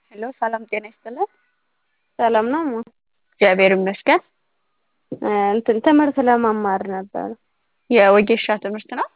ሄሎ ሰላም ጤና ይስጥልን። ሰላም ነው እማ? እግዚአብሔር ይመስገን። እንትን ትምህርት ለመማር ነበር። የወጌሻ ትምህርት ነው?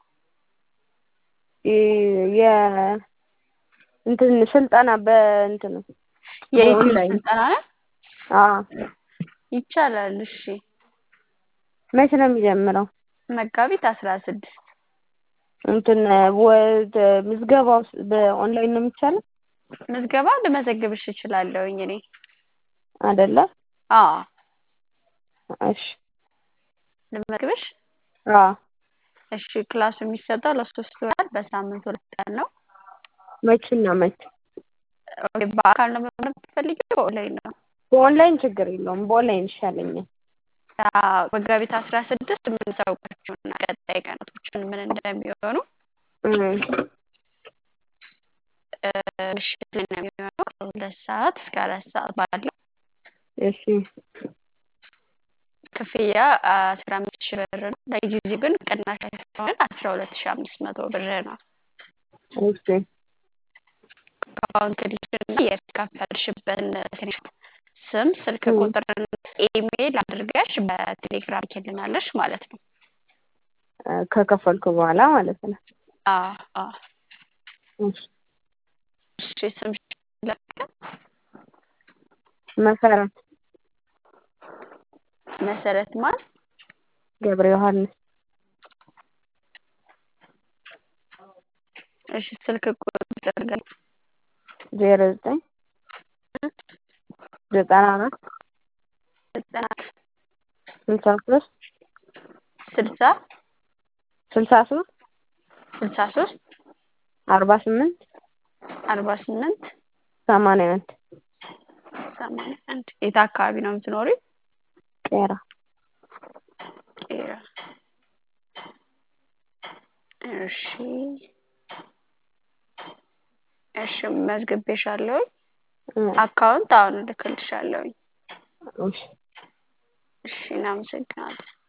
የ እንትን ስልጠና በእንትን የዩቲዩብ በኦንላይን ስልጠና ነው? አዎ። ይቻላል። እሺ። መቼ ነው የሚጀምረው? መጋቢት አስራ ስድስት እንትን ወደ ምዝገባው በኦንላይን ነው የሚቻለው? ምዝገባ ልመዘግብሽ እችላለሁኝ እኔ። አይደለ? አዎ። እሺ። ልመዝግብሽ? አዎ። እሺ። ክላሱ የሚሰጠው ለሶስት ወራት በሳምንት ሁለት ቀን ነው። መቼና መቼ? ኦኬ፣ በአካል ነው መማር የምትፈልጊው በኦንላይን ነው? በኦንላይን ችግር የለውም። በኦንላይን ይሻለኛል። አዎ፣ መጋቢት አስራ ስድስት የምንሳውቃቸውና ቀጣይ ቀናቶችን ምን እንደሚሆኑ ምሽት ላይ ነው የሚሆነው ከሁለት ሰዓት እስከ አራት ሰዓት ባለው እሺ። ክፍያ አስራ አምስት ሺህ ብር ነው። ለጊዜው ግን ቅናሽ ስለሆነ አስራ ሁለት ሺህ አምስት መቶ ብር ነው። እሺ። አካውንት ልጅና የከፈልሽበትን ስክሪንሾት ስም፣ ስልክ ቁጥርና ኢሜይል አድርገሽ በቴሌግራም ትልናለሽ ማለት ነው። ከከፈልኩ በኋላ ማለት ነው። አዎ አዎ። እሺ። እሺ ስምሽ ልላክ? መሰረት መሰረት ማን? ገብረ ዮሐንስ እሺ ስልክ ቁጥር ግን ዜሮ ዘጠኝ ዘጠና አራት ዘጠና ስልሳ ሶስት ስልሳ ስልሳ ሶስት ስልሳ ሶስት አርባ ስምንት አርባ ስምንት ሰማንያ አንድ ሰማንያ አንድ የት አካባቢ ነው የምትኖሪ? ቄራ ቄራ። እሺ እሺ መዝግቤሻለሁኝ። አካውንት አሁን እልክልሻለሁኝ። እሺ እሺ እናመሰግናለን።